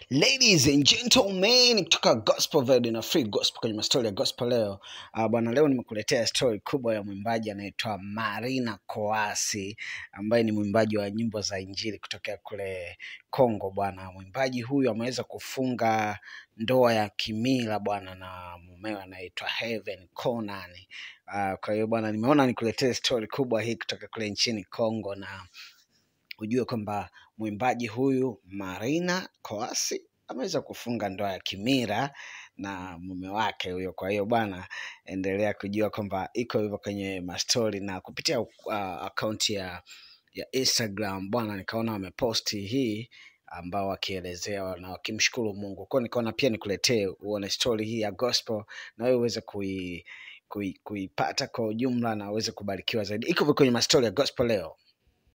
Ladies and gentlemen, kutoka Gospel Vibe na Free Gospel kwenye mastori ya gospel leo. Uh, bwana, leo nimekuletea story kubwa ya mwimbaji anaitwa Marina Koasi ambaye ni mwimbaji wa nyimbo za injili kutokea kule Kongo bwana. Mwimbaji huyu ameweza kufunga ndoa ya kimila bwana na mumewe anaitwa Heaven Conan. Uh, kwa hiyo bwana, nimeona nikuletee story kubwa hii kutoka kule nchini Kongo na ujue kwamba mwimbaji huyu Marina Koasi ameweza kufunga ndoa ya kimira na mume wake huyo. Kwa hiyo bwana, endelea kujua kwamba iko hivyo kwenye mastori na kupitia uh, akaunti ya ya Instagram bwana, nikaona wameposti hii ambao wakielezea na wakimshukuru Mungu. Kwa hiyo nikaona pia nikuletee uone story hii ya gospel na wewe uweze kui kui- kuipata kwa ujumla na uweze kubarikiwa zaidi. Iko hivyo kwenye mastori ya gospel leo.